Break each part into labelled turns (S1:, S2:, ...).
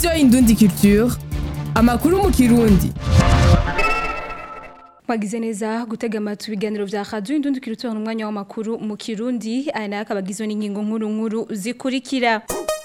S1: radiyo indundi culture amakuru mu kirundi
S2: Mwagize neza gutega amatwi ibiganiro vya Radio Indundi Culture umwanya w'amakuru mu Kirundi aya nayo akaba agizwe n'ingingo nkuru nkuru zikurikira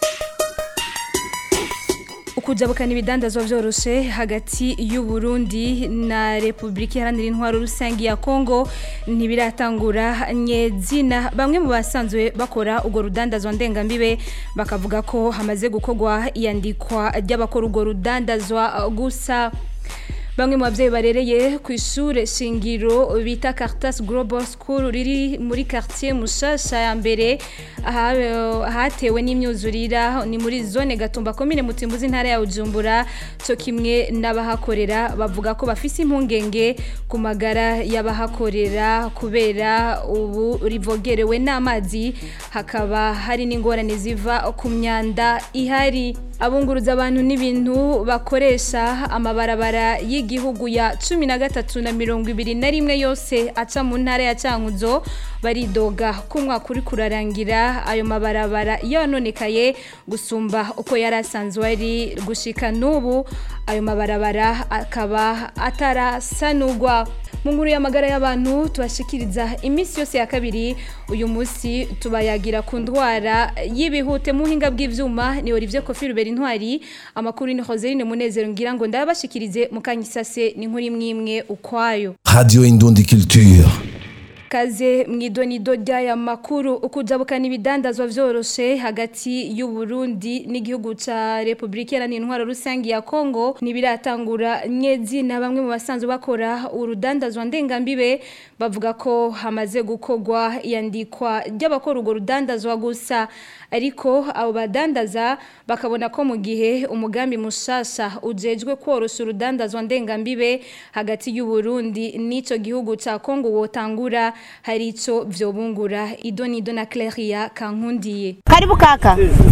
S2: ukujabukana ibidandazwa vyoroshe hagati y'u Burundi na Republika Iharanira Intwaro Rusangi ya Kongo ntibiratangura nyezina bamwe mu basanzwe bakora ugo rudandazwa ndengambibe bakavuga ko hamaze gukogwa iyandikwa ry'abakora ugo rudandazwa gusa Bamwe mu bavyeyi barereye ku ishure shingiro bita Caritas Global School riri muri quartier Mushasha ya mbere hatewe n'imyuzurira ni muri zone Gatumba commune Mutimbuzi ntara ya Bujumbura cyo kimwe n'abahakorera bavuga ko bafise impungenge ku magara y'abahakorera kubera ubu rivogerewe n'amazi hakaba hari n'ingorane ziva ku myanda ihari abunguruza abantu n'ibintu bakoresha amabarabara y'igihugu ya cumi na gatatu na mirongo ibiri na rimwe yose aca mu ntara ya cankuzo baridoga ko umwaka uri kurarangira ayo mabarabara yononekaye gusumba uko yari asanzwe ari gushika n'ubu ayo mabarabara akaba atarasanurwa mu nkuru y'amagara y'abantu tubashikiriza iminsi yose ya kabiri uyu munsi tubayagira ku ndwara y'ibihute mu buhinga bw'ivyuma ni Olivier Kofi Rubera intwari amakuru ni Joseline Munezero ngira ngo ndabashikirize mu kanyisase ni nkuru imwe imwe ukwayo
S3: Radio Indundi Culture.
S2: kaze mwidonido ry'aya makuru ukujabukana ibidandazwa vyoroshe hagati y'u Burundi n'igihugu ca Republika Iharanira Intwaro Rusangi ya Kongo nibiratangura nyezi na bamwe mu basanzwe bakora urudandazwa ndengambibe bavuga ko hamaze gukogwa yandikwa ry'abakora urwo rudandazwa gusa ariko abo badandaza bakabona ko mu gihe umugambi mushasha ujejwe korosha urudandazwa ndengambibe hagati y'u Burundi n'ico gihugu ca Kongo wotangura hari ico vyobungura idonido na Claria kankundiye
S4: Karibu kaka.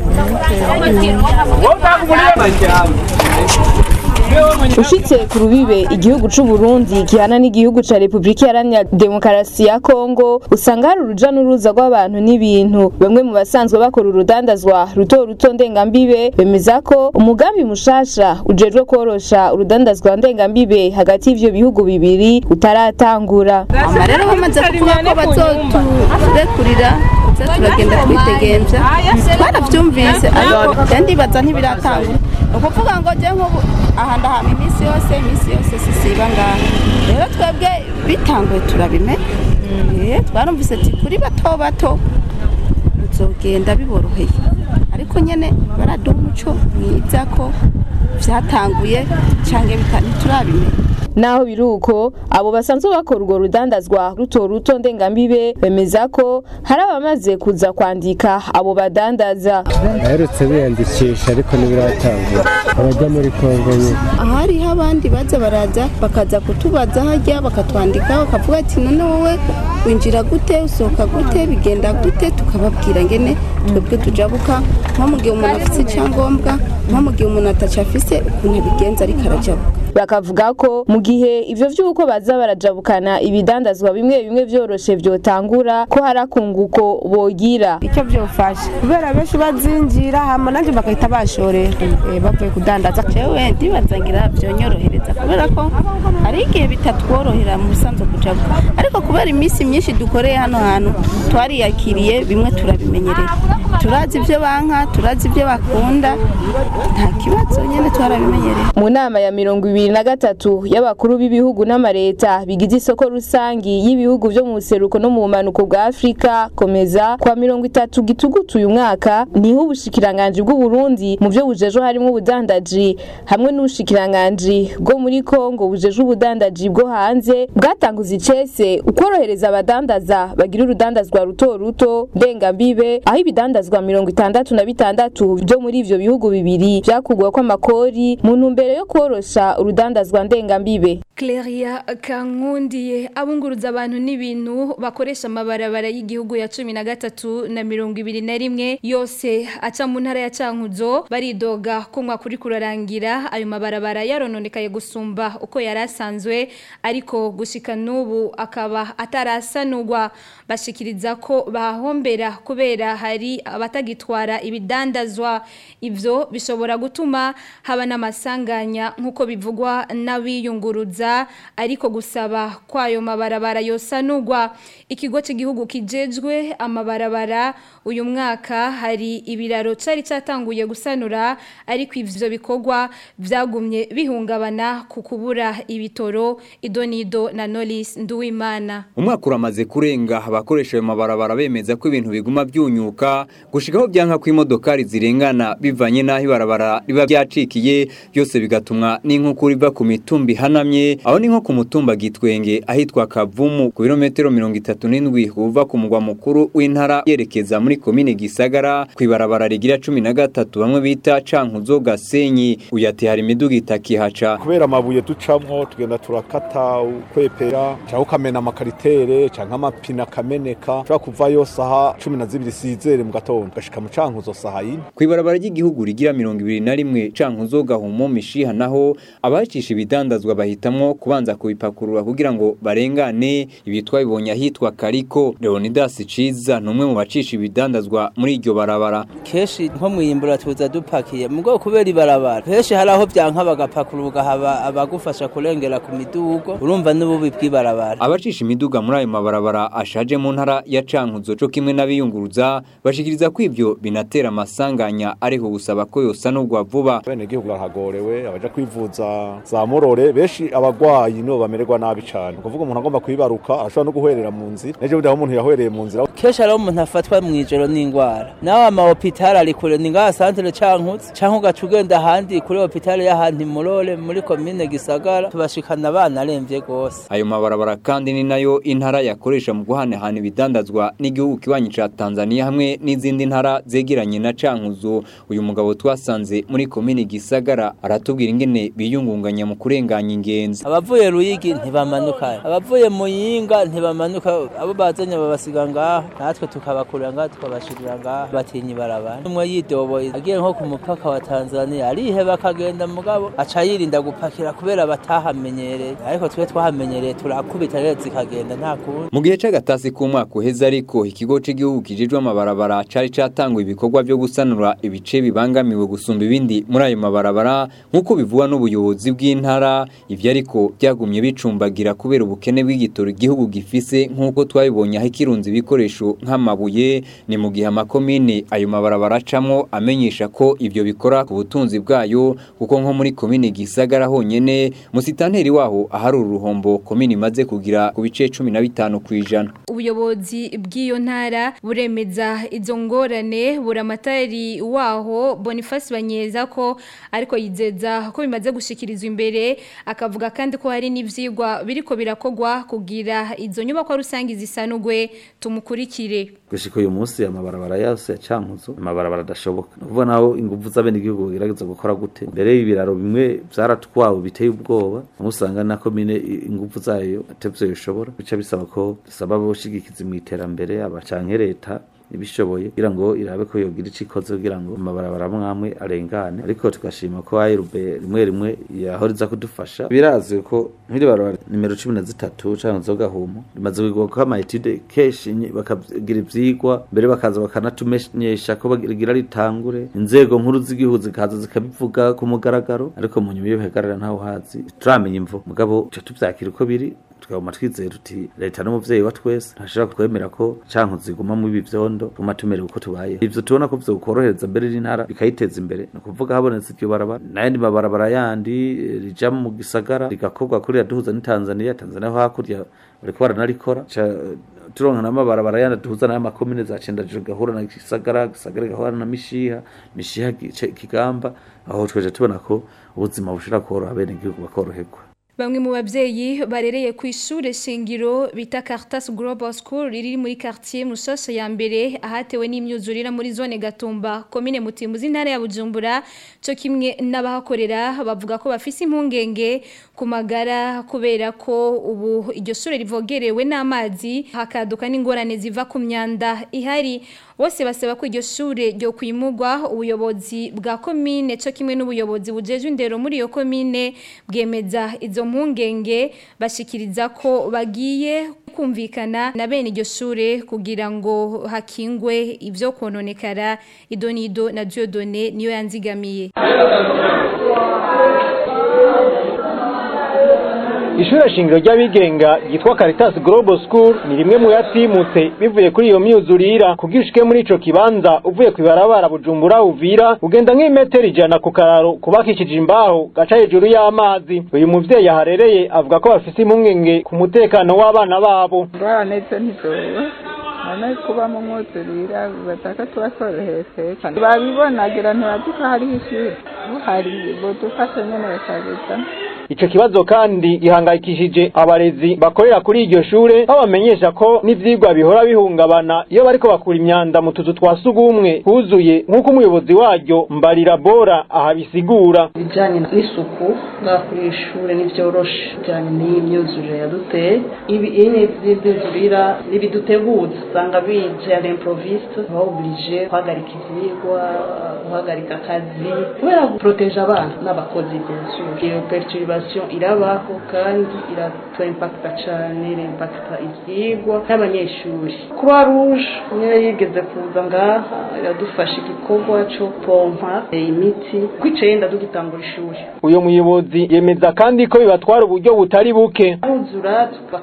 S4: Ushitse ku rubibe igihugu c'u Burundi gihana n'igihugu ca Republika Iharanira Demokarasi ya Kongo usanga hari uruja n'uruza rw'abantu n'ibintu bamwe mu basanzwe bakora urudandazwa ruto ruto ndengambibe bemeza ko umugambi mushasha ujejwe korosha urudandazwa ndengambibe hagati y'ivyo bihugu bibiri utaratangura
S5: Aba rero bamaze kuvuga ko bazoturekurira tuza turagenda twidegemvya twaravyumvise ariko je ndibaza ntibiratangura ni ukuvuga ngo je nk'ubu aha ndahama iminsi yose iminsi yose sisiba ngaha rero twebwe bitanguye turabimenya Eh, twarumvise ati kuri bato bato bizogenda biboroheye ariko nyene baraduha umuco mwiza ko vyatanguye canke bita- ntiturabimenya
S4: Naho biruko abo basanzwe bakora urwo rudandazwa ruto ruto ndengambibe bemeza ko hari abamaze kuza kwandika abo badandaza
S6: baherutse biyandikisha ariko ntibiratangura abajya muri kongo nyine
S5: hariho abandi baza baraza bakaza kutubaza hajya bakatwandika bakavuga ati none wowe winjira gute usohoka gute bigenda gute tukababwira ngene twebwe tujabuka nko mu gihe umuntu afise icyangombwa nko mu gihe umuntu atacafise ukuntu abigenza ariko arajabuka
S4: bakavuga ko mu gihe ivyo vy'uko baza barajabukana ibidandazwa bimwe bimwe vyoroshe vyotangura ko hari akunguko bogira
S7: icyo byofasha kubera benshi bazinjira hama nanjye bagahita bashorera eh, bavuye kudandaza
S5: jewe ndibaza ngira vyonyorohereza kubera ko hari igihe bitatworohera mu bisanzwe kujabuka ariko kubera iminsi myinshi dukoreye hano hantu twariyakiriye bimwe turabimenyereye turazi ivyo banka turazi ivyo bakunda nta kibazo nyene twarabimenyereye
S4: mu nama ya mirongo ibiri na gatatu y'abakuru b'ibihugu n'amareta bigize isoko rusangi y'ibihugu vyo mu buseruko no mu bumanuko bwa afurika komeza kwa mirongo itatu gitugutu uyu mwaka niho ubushikiranganji bw'uburundi mu vyo bujejwe harimwo ubudandaji hamwe n'ubushikiranganji bwo muri kongo bujejwe ubudandaji bwo hanze bwatanguza icese ukorohereza abadandaza bagira urudandazwa ruto ruto ndengambibe aho ibidandazwa mirongo itandatu na bitandatu vyo muri ivyo bihugu bibiri vyakugwa ko amakori mu ntumbero yo korosha urudandazwa urudandazwa ndengambibe
S2: Claria Kankundiye abunguruza abantu n'ibintu bakoresha amabarabara y'igihugu ya cumi na gatatu na mirongo ibiri na rimwe yose aca mu ntara ya Cankuzo baridoga ko mwaka uri kurarangira ayo mabarabara yarononekaye gusumba uko yari asanzwe ariko gushika n'ubu akaba atarasanurwa bashikiriza ko bahombera kubera hari abatagitwara ibidandazwa ivyo bishobora gutuma haba n'amasanganya nk'uko bivugwa n'abiyunguruza ariko gusaba kwayo mabarabara yosanurwa ikigo cy'igihugu kijejwe amabarabara uyu mwaka hari ibiraro cari catanguye gusanura ariko ivyo bikorwa vyagumye bihungabana ku kubura ibitoro idonido na Nolis Nduwimana
S8: umwaka uramaze kurenga abakoresha ayo mabarabara bemeza ko ibintu biguma byunyuka gushikaho byanka ko imodokari zirengana bivanye n'aho ibarabara riba byacikiye byose bigatumwa n'inkukura iva ku mitumba ihanamye aho ni nko ku mutumba gitwenge ahitwa kavumu ku birometero mirongo itatu n'indwi uva ku mugwa mukuru w'intara yerekeza muri komine gisagara ku ibarabara rigira cumi na gatatu bamwe bita cankuzo gasenyi uyati hari imiduga itakihaca
S9: kubera amabuye ducamwo tugenda turakata ukwepera cyangwa ukamena amakaritere cyangwa amapine akameneka ushobora kuvayo saha cumi na zibiri sizere mu gatondo ugashika mu cankuzo saha yine
S8: ku ibarabara ry'igihugu rigira mirongo ibiri na rimwe cankuzo gahumo mishiha naho abacisha ibidandazwa bahitamwo kubanza kubipakurura kugira ngo barengane ibi twabibonye ahitwa kariko leonidas ciza ni umwe mu bacisha ibidandazwa muri iryo barabara
S10: kenshi nko mwiyimbura tuza dupakiye mu bwoko kubera ibarabara kenshi hari aho byanka bagapakurura ugahaba abagufasha kurengera ku midugo urumva n'ububi bw'ibarabara
S8: abacisha imiduga muri ayo mabarabara ashaje mu ntara ya cankuzo co kimwe n'abiyunguruza bashikiriza ko ivyo binatera amasanganya ariko gusaba ko yosanurwa vuba
S9: bene gihugu barahagorewe abaja kwivuza za murore benshi abagwayi nibo bamererwa nabi cane kuvuga umuntu agomba kwibaruka arashobora no guhwerera mu nzira nejo budaho umuntu yahwereye mu nzira
S10: kenshi hariho umuntu afatwa mw'ijoro n'ingwara nawe amahopitali ari kure ni ngaha santere cankutse canke ugaca ugenda ahandi kuri hopitali y'ahandi murore muri komine gisagara tubashikana abana aremvye gose
S8: ayo mabarabara kandi ni nayo intara yakoresha mu guhanahana ibidandazwa n'igihugu kibanyi ca Tanzania hamwe n'izindi ntara zegeranye na Cankuzo uyu mugabo twasanze muri komine gisagara aratubwira ingene biyungunganya mu kurenganya ingenzi
S10: abavuye ruyigi ntibamanuka abavuye muyinga ntibamanuka abo bazanye babasiga ngaha natwe tukabakurira ngaha tukabashirira ngaha batinya ibarabara umwe yidoboye agiye nko ku mupaka wa Tanzania ariheba akagenda mugabo aca yirinda gupakira kubera batahamenyereye ariko twe twahamenyereye turakubita rero zikagenda nta kundi
S8: mu gihe c'agatasi k'umwaka uheze ariko ikigo c'igihugu kijejwe amabarabara cari catanguye ibikorwa vyo gusanura ibice bibangamiwe gusumba ibindi muri ayo mabarabara nk'uko bivugwa n'ubuyobozi bw'intara ivyo ariko byagumye bicumbagira kubera ubukene bw'igitoro igihugu gifise nk'uko twabibonye aho ikirunze ibikoresho nk'amabuye ni mu gihe amakomine ayo mabarabara acamwo amenyesha ko ivyo bikora ku butunzi bwayo kuko nko muri komine gisagara honyene musitanteri waho ahari uruhombo komine imaze kugira ku bice cumi na bitanu kw'ijana
S2: ubuyobozi bw'iyo ntara buremeza izo ngorane buramatari waho Boniface Banyeza ko ariko yizeza ko bimaze gushikirizwa imbere akavuga kandi ko hari n'ivyigwa biriko birakogwa kugira izo nyubako rusangi zisanugwe tumukurikire
S11: gushika uyu munsi amabarabara yose ya cankuzo amabarabara adashoboka nuvuga naho inguvu z'abene igihugu bagerageza gukora gute mbere y'ibiraro bimwe vyaratwawe biteye ubwoba aho usanga na komine inguvu zayo atevyo bishobora bica bisaba ko dusaba aboshigikizi mu iterambere abacanke leta ibishoboye kugira ngo irabe ko yogira ico ikoze kugira ngo amabarabara mwamwe arengane ariko tugashima ko ayirube rimwe rimwe yahoriza kudufasha birazwi ko nk'iri barabara nimero cumi na zitatu canke zogahumo rimaze kugirwa ko amayetide kenshi bakagira ivyigwa mbere bakaza bakanatumenyesha ko bagira ritangure inzego nkuru z'igihugu zikaza zikabivuga ku mugaragaro ariko mu nyuma iyo bihagarara ntawe hazi turamenya imvo mugabo tuca tuvyakira uko biri tukaguma twizera uti leta n'umuvyeyi wa twese ntashobora kwemera ko canke ziguma mu ibi vyondo tuma tumerewe uko tubaye ivyo tubona ko vyokorohereza mbere n'intara bikayiteza imbere ni ukuvuga habonetse iryo barabara n'ayandi mabarabara yandi rija mu gisagara rigakorwa kuriya duhuza ni Tanzania Tanzania ho hakurya bariko baranarikora turonka n'amabarabara yandi duhuza n'aya makomine za Cendajuru gahura na Gisagara Gisagara gahura na Mishiha Mishiha Kigamba aho tweje tubona ko ubuzima bushira koroha bene igihugu bakoroherwa
S2: Bamwe mu bavyeyi barereye ku ishure shingiro bita Caritas Global School riri muri quartier Musasa ya mbere ahatewe n'imyuzurira muri zone Gatumba commune Mutimbuzi ntara ya Bujumbura cyo kimwe n'abahakorera bavuga ko bafise impungenge ku magara kubera ko ubu iryo shure rivogerewe n'amazi hakaduka n'ingorane ziva ku myanda ihari bose basaba ko iryo shure ryo kwimugwa ubuyobozi bwa commune cyo kimwe n'ubuyobozi bujeje indero muri iyo commune bwemeza izo mpungenge bashikiriza ko bagiye kumvikana na bene iryo shure kugira ngo hakingwe ivyo kononekara idonido na Dieudonné niyo yanzigamiye
S12: Ishure shingiro ry'abigenga yitwa Caritas Global School ni rimwe mu yatimutse bivuye kuri iyo myuzurira kugira ushike muri ico kibanza uvuye kwibarabara Bujumbura Uvira ugenda nk'imetero ijana ku kararo kubakishije imbaho gaca hejuru y'amazi uyu muvyeyi aharereye avuga ko bafise impungenge ku mutekano w'abana babo
S13: ngorane zo ntizoba none kuba mu mwuzurira bataka tubasorohese babibonagira ntibazi ko hariho ishuri buhari budufashe nyene bakabizana
S12: Ico kibazo kandi gihangayikishije abarezi bakorera kuri iryo shure babamenyesha ko n'ivyigwa bihora bihungabana iyo bariko bakura imyanda mu tuzu twa sugumwe huzuye nk'uko umuyobozi waryo Mbarira Bora ahabisigura
S14: ibijanye n'isuku ngaha kuri iri shure ntivyoroshe bijanye n'iyi myuzurire yaduteye ibi ine vy'ivyuzurira ntibiduteguza usanga bije à l'improviste baba oblige guhagarika ivyigwa guhagarika akazi kubera guproteje abana n'abakozi bien sûr iyo perturbation irabaho kandi iratuimpacta cane irimpacta ivyigwa n'abanyeshuri croix rouge niyo yigeze kuza ngaha iradufasha igikorwa co pompa imiti kw'icenda tugitangura ishuri
S12: uyo muyobozi yemeza kandi ko bibatwara uburyo butari buke
S14: aruzura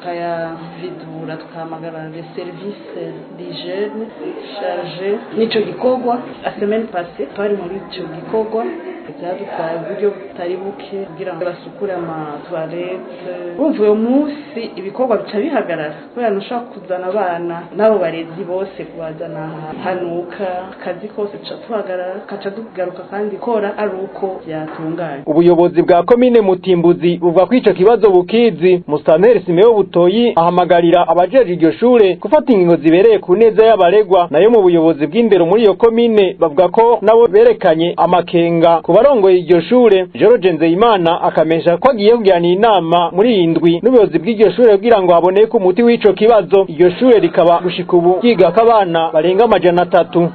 S14: bakayavidura tukahamagara les services d'hygiène charge n'ico gikorwa la semaine passée twari muri ico gikorwa byadutwaye uburyo butari buke kugira ngo basukure amatoilette bumva uyo munsi ibikorwa bica bihagarara kubera ntushobora kuzana abana n'abo barezi bose kubazana hanuka akazi kose tuca tuhagarara kaca tugaruka kandi kora ari uko byatunganye
S12: ubuyobozi bwa komine mutimbuzi buvuga ko ico kibazo bukizi musanteri simeo butoyi ahamagarira abajeje iryo shure gufata ingingo zibereye ku neza y'abaregwa nayo mu buyobozi bw'indero muri iyo komine bavuga ko nabo berekanye amakenga ku barongoye iryo shure George Nzeyimana akamesha ko agiye kugiranira inama muri iyi ndwi n'ubuyobozi bw'iryo shure kugira ngo haboneke umuti w'ico kibazo iryo shure rikaba gushika ubu ryigako abana barenga amajana atatu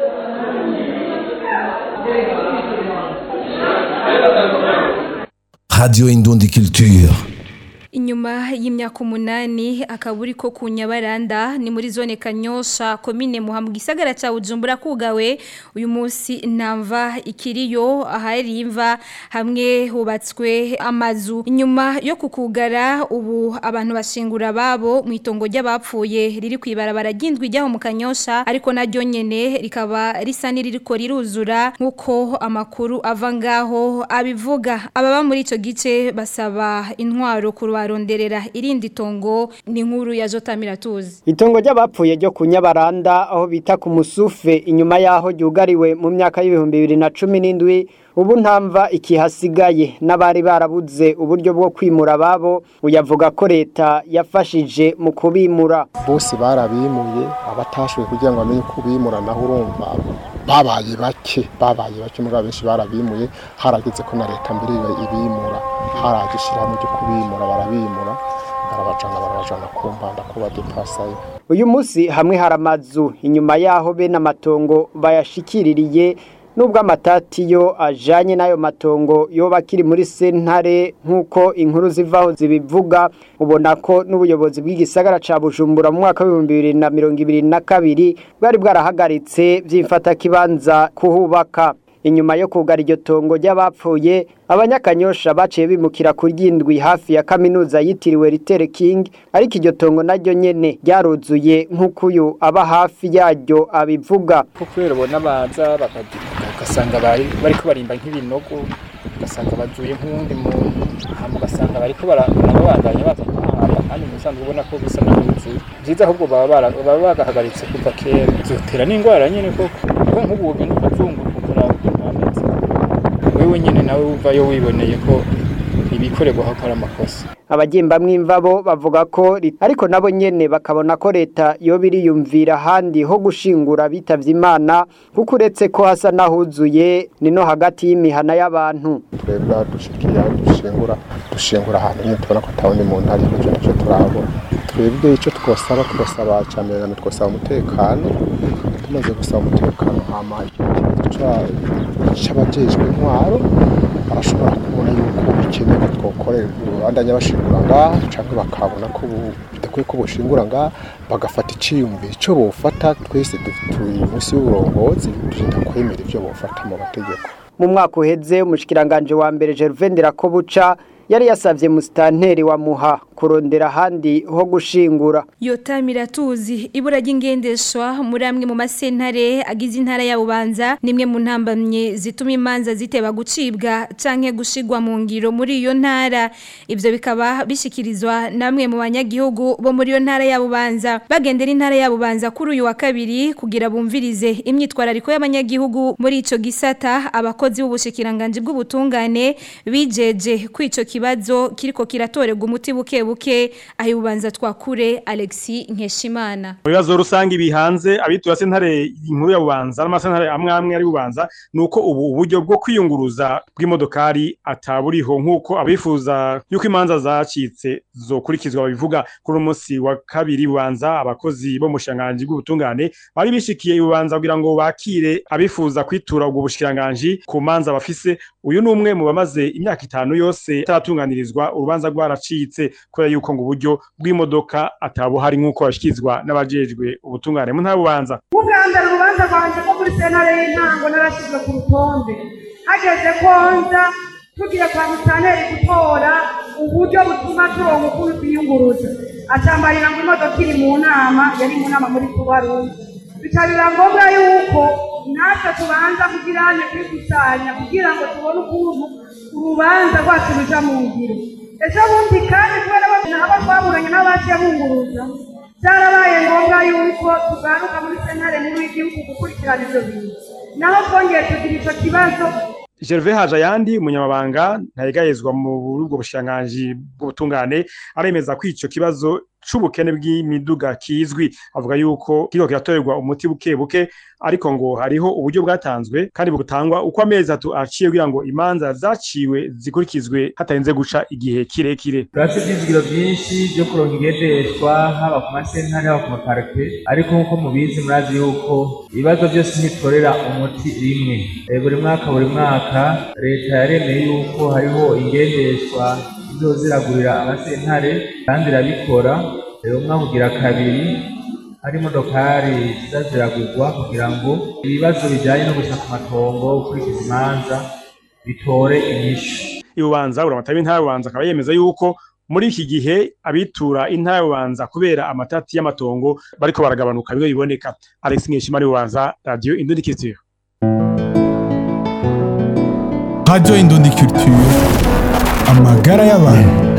S3: Radio Indundi Culture.
S2: Inyuma y'imyaka umunani akaburi ko ku Nyabaranda ni muri zone Kanyosha komine Muha mu gisagara ca Bujumbura kugawe uyu munsi ntamva ikiriyo ahari imva hamwe hubatswe amazu inyuma yo kukugara ubu abantu bashingura babo mu itongo ry'abapfuye riri kwibarabara ry'indwi ryaho mu Kanyosha ariko naryo nyene rikaba risa niririko riruzura nkuko amakuru ava ngaho abivuga ababa muri ico gice basaba intwaro ku baronderera irindi tongo ni nkuru ya Jotamira tuzi
S15: Itongo ry'abapfuye ryo ku Nyabaranda aho bita ku Musufe inyuma yaho ryugariwe mu myaka y'ibihumbi bibiri na cumi n'indwi ubu ntamva ikihasigaye n'abari barabuze uburyo bwo kwimura ababo uyavuga ko leta yafashije mu kubimura
S16: bose barabimuye abatashoboye kugira ngo bamenye uko bimura naho urumva babaye bake babaye bake muri benshi barabimuye harageze ko na leta mbere ibimura haraje ishyirahamwe ryo kubimura barabimura barabajana barabajana ku mbanda ko badepasayo
S15: uyu munsi hamwe hari amazu inyuma yaho bene amatongo bayashikiririye nubwo amatati yo ajanye n'ayo matongo yoba akiri muri sentare nk'uko inkuru zivaho zibivuga ubona ko n'ubuyobozi bw'igisagara ca bujumbura mu mwaka w'ibihumbi bibiri na mirongo ibiri na kabiri bwari bwarahagaritse vy'imfatakibanza kuhubaka inyuma yo kugara iryo tongo ry'abapfuye abanyakanyosha baciye bimukira ku ryindwi hafi ya kaminuza yitiriwe Ritere King ariko iryo tongo naryo nyene ryaruzuye nk'uko uyu aba hafi yaryo abivuga
S17: kubera ubona baza bagasanga bariko barimba nk'ibinogo ugasanga bazuye nk'uwundi muntu hama ugasanga bariko barabandanya baza kuhamba kandi musanzwe ubona ko bisa naho bizuye vyiza ahubwo baba bagahagaritse kuva kera zotera n'ingwara nyene koko kuko nk'ubu wogenda ukazunguruka ukaraba wewe nyine nawe wumva yo wiboneye ko ibikorerwa aho ari amakosa
S15: abagembamwe imvabo bavuga ko ariko nabo nyene bakabona ko leta yo biriyumvira handi ho gushingura bitavye imana kuko uretse ko hasa nahuzuye ni no hagati y'imihana y'abantu
S16: twebwe dushikira dushingura dushingura ahantu nyine tubona ko atawundi muntu ari icyo nacyo turabona twebwe icyo twosaba twosaba cyane na twosaba umutekano tumaze gusaba umutekano hama ikibazo c'abajejwe intwaro barashobora kubona yuko bikenewe ko twokorera urubandanya bashingura ngaha cyangwa bakabona ko bidakwiye ko bushingura ngaha bagafata iciyumviro icyo bofata twese turi munsi y'uburongozi turinda kwemera ibyo bofata mu mategeko
S15: mu mwaka uheze umushikiranganje wa mbere Gervain Ndirakobuca yari yasavye musitanteri wa muha kurondera ahandi ho gushingura
S2: Yota Miratuzi ibura ry'ingendeshwa muri amwe mu masentare agize intara ya Bubanza nimwe mu ntambamye zituma imanza ziteba gucibwa canke gushigwa mu ngiro muri iyo ntara ivyo bikaba bishikirizwa namwe mu banyagihugu bo muri iyo ntara ya Bubanza bagendera intara ya Bubanza kuri uyu wa kabiri kugira bumvirize imyitwarariko y'abanyagihugu muri ico gisata abakozi b'ubushikiranganje bw'ubutungane bijeje kwico kibazo kiriko kiratorerwa umuti buke buke aho ubanza twakure Alexi Nkeshimana
S18: ibibazo rusange bihanze abitura sentare inkuru ya bubanza n'amasentare amwe amwe ari bubanza nuko ubu uburyo bwo kwiyunguruza bw'imodokari ataburiho nkuko abifuza yuko imanza zacitse zokurikizwa babivuga kuri umunsi wa kabiri bubanza abakozi bo mushanganje bw'ubutungane bari bishikiye ibubanza kugira ngo bakire abifuza kwitura ubwo bushikiranganje ku manza bafise uyu ni umwe mu bamaze imyaka itanu yose ataratunganirizwa urubanza rwaracitse kubera yuko ngo uburyo bw'imodoka atabuhari nk'uko bashyikirizwa n'abajejwe ubutungane mu ntara bubanza
S19: ubwa mbere urubanza rwanjye ko muri sentare y'intango narashyizwe ku rutonde hageze ko nza tugiye kwa musaneri gutora uburyo butuma turonka ukuntu twiyunguruza acambarira ngo imodoka iri mu nama yari mu nama muri kubarundi bikabira ngombwa yuko natwe tubanza kugirane kwikusanya kugira ngo tubone ukuntu urubanza rwacu ruja mu ngiro ejo bundi kandi kubera abo twaburanye n'abaciye bunguruza byarabaye ngombwa yuko tugaruka muri sentare nkuru y'igihugu gukurikirana ivyo bintu naho twongeye tugira ico kibazo
S18: Gervais Hajayandi umunyamabanga ntayegayezwa mu burubwo bushanganji bw'ubutungane aremeza ko ico kibazo c'ubukene bw'imiduga kizwi avuga yuko kiriko kiratorerwa umuti buke buke ariko ngo hariho uburyo bwatanzwe kandi butangwa uko amezi atatu aciye kugira ngo imanza zaciwe zikurikizwe hatarinze guca igihe kirekire
S20: turafite ivyizigiro vyinshi vyo kuronka igendeshwa haba ku masentare haba ku maparike ariko nk'uko mubizi murazi yuko ibibazo byose ntitorera umuti rimwe buri mwaka buri mwaka leta yaremeye yuko hariho ingendeshwa izoziragurira amasentare kandi irabikora rero umwaka ugira kabiri hari imodokari ziza ziragurwa kugira ngo ibibazo bijyanye no gushaka amatongo gukurikiza imanza bitore inyishu
S18: ibubanza uramata w'intara bubanza akaba yemeza yuko muri iki gihe abitura intara bubanza kubera amatati y'amatongo bariko baragabanuka bimwe biboneka Alex Nkeshimari bubanza radio Indundi Culture
S3: Radio Indundi Culture amagara y'abantu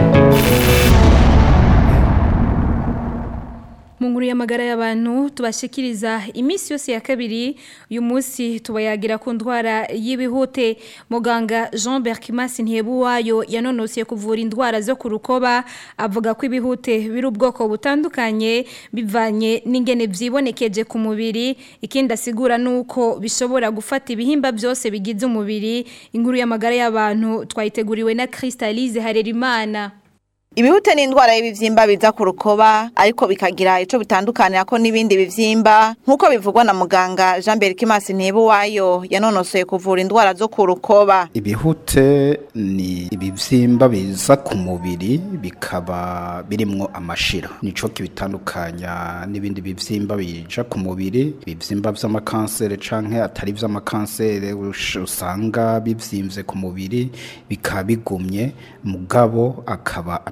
S2: mu nkuru y'amagara y'abantu tubashikiriza iminsi yose ya kabiri uyu munsi tubayagira ku ndwara y'ibihute muganga jean berkimas ntihebuwayo yanonosiye kuvura indwara zo ku rukoba avuga ko ibihute biri ubwoko butandukanye bivanye n'ingene byibonekeje ku mubiri ikindi asigura ni uko bishobora gufata ibihimba byose bigize umubiri inkuru y'amagara y'abantu twayiteguriwe na Crystalise Harerimana
S21: Ibihute ni indwara y'ibivyimba biza ku rukoba ariko bikagira ico bitandukanira ko n'ibindi bivyimba nk'uko bivugwa na muganga Jean Berkimas Ntebuwayo yanonosoye kuvura indwara zo ku rukoba.
S22: Ibihute ni ibivyimba biza ku mubiri bikaba birimwo amashira nico kibitandukanya n'ibindi bivyimba bija ku mubiri ibivyimba vy'amakansere canke atari vy'amakansere usanga bivyimvye ku mubiri bikaba bigumye mugabo akaba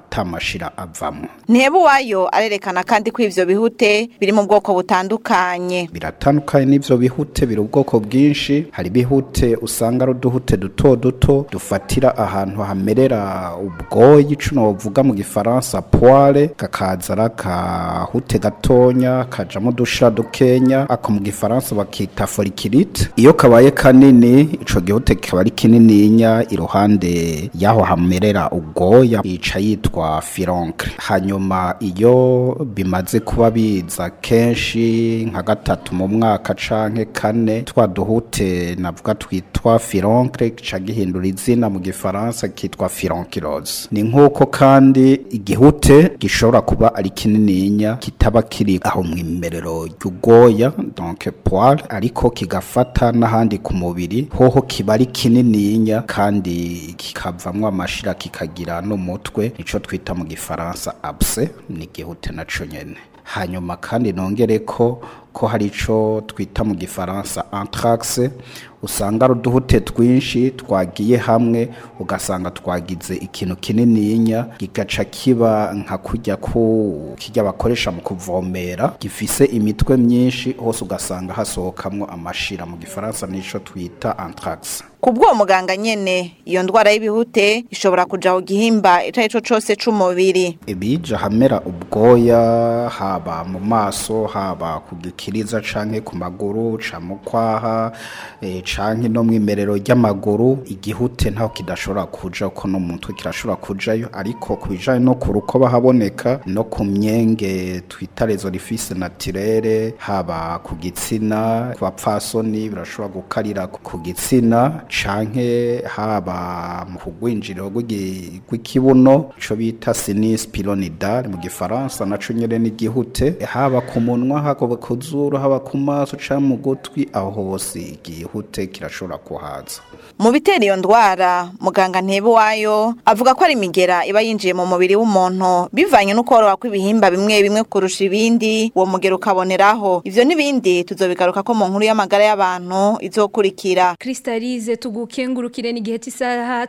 S22: atamashira avamo
S21: Ntebuwayo arerekana kandi ko ivyo bihute biri mu bwoko butandukanye
S22: biratandukanye n'ivyo bihute biri ubwoko bwinshi hari bihute usanga ari uduhute duto duto dufatira ahantu hamerera ubwoyi ico novuga mu gifaransa poire kakaza ari akahute gatonya kajamo udushira dukenya ako mu gifaransa bakita follicilite iyo kabaye kanini ico gihute kikaba ari kinininya iruhande y'aho hamerera ubwoya yica yitwa fironkre hanyuma iyo bimaze kuba biza kenshi nka gatatu mu mwaka canke kane twa duhute navuga twitwa fironkre gica gihindura izina mu gifaransa kitwa fironkirose ni nk'uko kandi igihute gishobora kuba ari kinininya kitaba kiri aho mu imerero ry'ubwoya donc poire ariko kigafata n'ahandi ku mubiri hoho kiba ari kinininya kandi kikavamwo amashira kikagira n'umutwe nico twita mu gifaransa abse ni igihute naco nyene hanyuma kandi nongere ko ko hari ico twita mu gifaransa anthrax usanga ari uduhute twinshi twagiye hamwe ugasanga twagize ikintu kinininya gigaca kiba nka kujya ku kijya bakoresha mu kuvomera gifise imitwe myinshi hose ugasanga hasohokamwo amashira mu gifaransa nico twita anthrax
S21: Kubwo muganga nyene iyo ndwara y'ibihute ishobora kuja ku gihimba ico arico cose c'umubiri
S22: ibija hamera ubwoya haba mu maso haba ku gikiriza canke ku maguru ca mu kwaha e, canke no mwimerero ry'amaguru igihute ntaho kidashobora kuja ko no mutwe kirashobora kujayo ariko kubijanye no ku rukoba haboneka no ku myenge twita les orifices naturelles haba ku gitsina ku bapfasoni birashobora gukarira ku gitsina canke haba mu kugwinjiriro rw'ikibuno ico bita sinus pyramidal mu gifaransa naco nyene n'igihute haba ku munwa haba ku zuru haba ku maso canke mu gutwi aho hose igihute kirashobora kuhaza
S21: mu bitera iyo ndwara muganga Ntebuwayo avuga ko ari imigera iba yinjiye mu mubiri w'umuntu bivanye n'ukoroha kw'ibihimba bimwe bimwe kurusha ibindi uwo mugera ukaboneraho ivyo n'ibindi tuzobigaruka ko mu nkuru y'amagara y'abantu izokurikira
S2: Kristalize tugukengurukire ni gihe cy'isaha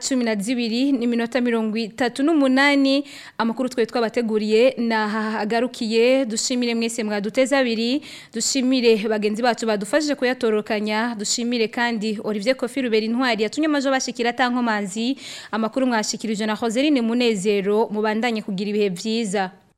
S2: 12 n'iminota 38 amakuru twe twabateguriye nahagarukiye dushimire mwese mwaduteza abiri dushimire bagenzi bacu badufashije kuyatorokanya dushimire kandi Olivier Kofi Ruberi intwari yatumye amajo bashikira tankomanzi amakuru mwashikirije na Joseline Munezero mubandanye kugira ibihe byiza